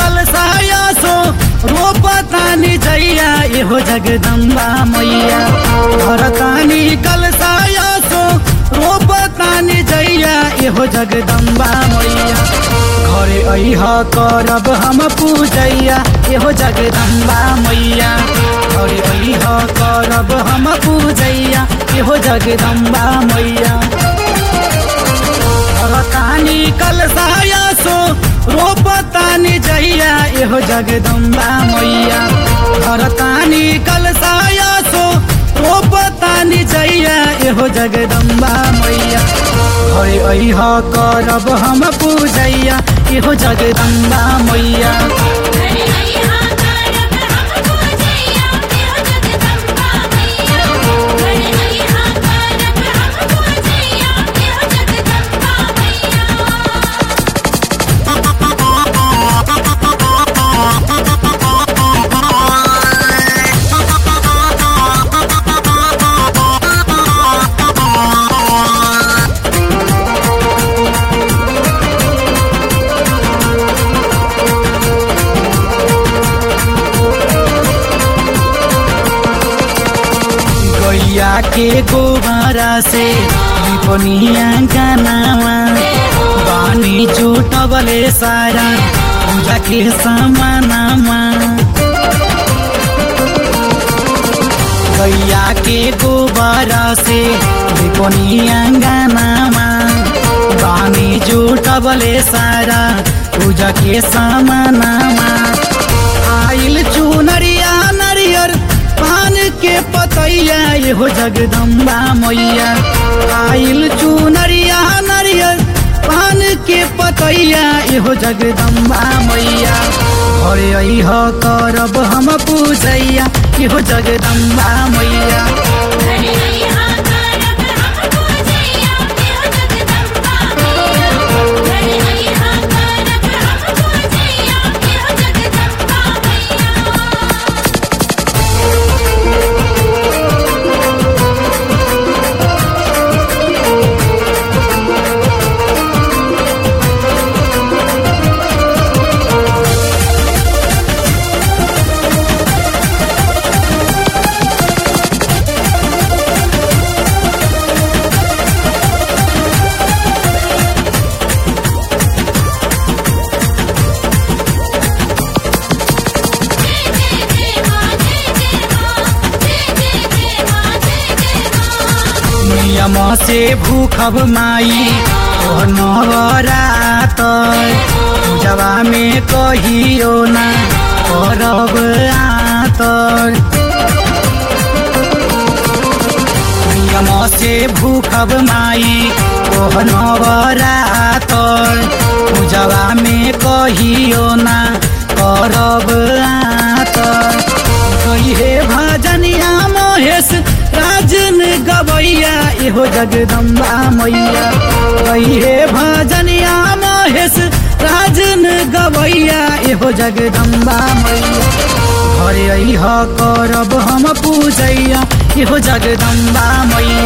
कलसाया सो रोपतानी जैया एहो जगदम्बा मैया भरतानी कलसाया सो रोपतानी जैया एहो जगदम्बा मैया घरे अह करब हम पूजैया एहो जगदम्बा मैया घरे अह करब हम पूजैया एहो जगदम्बा मैया भरतानी कलसाया सो रोपतानी जैया एहो जगदम्बा मैया भरतानी कलसाया सो रोपतानी जैया एहो जगदम्बा मैया घरे अह करब हम पूजैया एहो जगदम्बा मैया घरे अइहा करब हम पूजैया एहो जगदम्बा मैया घरे अइहा करब हम पूजैया एहो जगदम्बा मैया गैया के गोबरा से लिपनिया गानावा पानी जुटबले सारा पूजा के समानामा गैया के गोबरा से लिपनिया गानामा पानी जुटबले सारा पूजा के समानामा आइल चुनरिया नरियर पान के पतैया एहो जगदम्बा मैया आइल चुनरिया नरियर पान के पतैया एहो जगदम्बा मैया घरे अह करब हम पूजैया एहो जगदम्बा मैया घरे अइहा करब हम पूजैया एहो जगदम्बा मैया घरे अइहा करब हम पूजैया एहो जगदम्बा मैया जय जय जय मां जय जय मां जय जय जय मां जय जय मां नियम से भूखब माई ओ नवरात पूजवा में कहियो ना करब आतर नियम से भूखब माई ओ नवरात पूजवा में कहियो ना करब आतर कहे भजनिया महेश राजन गवैया एहो जगदम्बा मैया कहे भजनिया महेश राजन गवैया एहो जगदम्बा मैया घरे अह करब हम पूजैया एहो जगदम्बा मैया